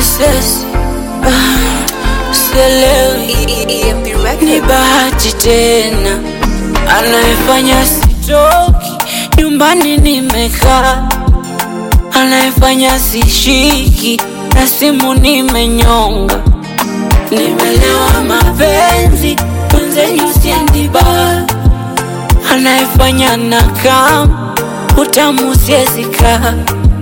SS ah, sielewi ni bahati tena anayefanya sitoki nyumbani nimekaa anayefanya sishiki na simu nimenyonga nimelewa mapenzi mwenzenyu siendiba anayefanya na kam utamu siezika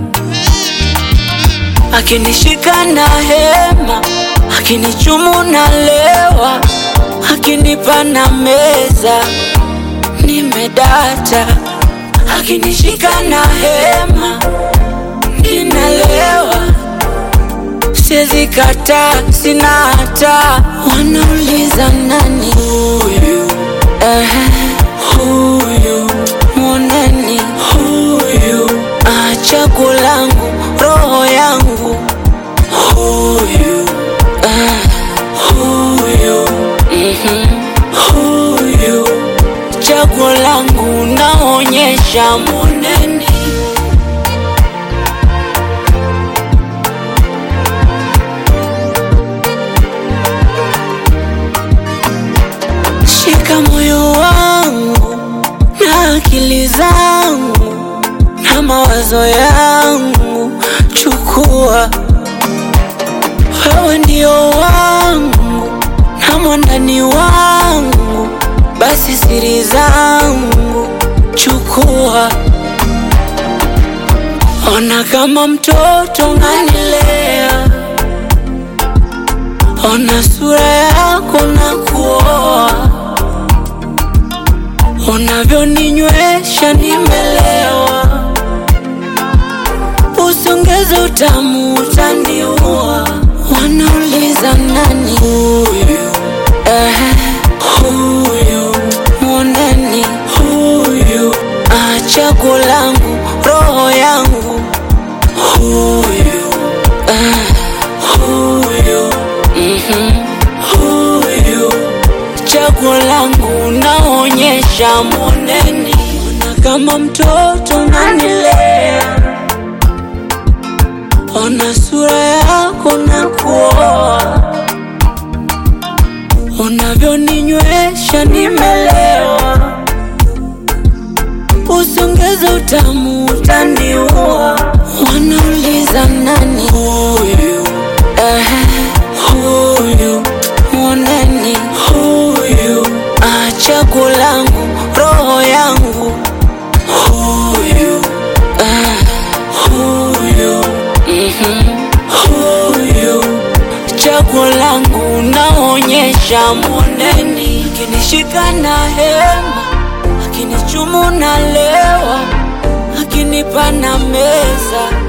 akinishika na hema akinichumu na lewa akinipa na meza nimedata akinishika na hema ninalewa siezi kata sina hata wanauliza nani huyu Ehe, huyu mwoneni huyu ah, chaguo langu roho yangu huyu ah, huyu mhm, huyu chaguo langu naonyesha mwoneni shika moyo wangu na akili zangu na mawazo yangu, chukua wewe ndio wangu na mwandani wangu, basi siri zangu chukua. Ona kama mtoto unanilea, ona sura yako na kuoa unavyoninywesha nimelewa, usongeze utamu utaniua. Wanauliza nani huyu? Ehe, huyu mwoneni huyu, ah, chaguo langu roho yangu huyu, ah, huyu mhm, huyu chaguo langu naonyesha moneni, ona kama mtoto unanilea, ona sura yako na kuoa, unavyoninywesha nimelewa, usongeze utamu utaniua. Wanauliza nani huyu? Ehe, huyu mwoneni huyu, ah, chaguo langu roho yangu huyu, ah, huyu mhm, huyu chaguo langu naonyesha moneni, akinishika na hema, akinichumu na lewa, akinipa na meza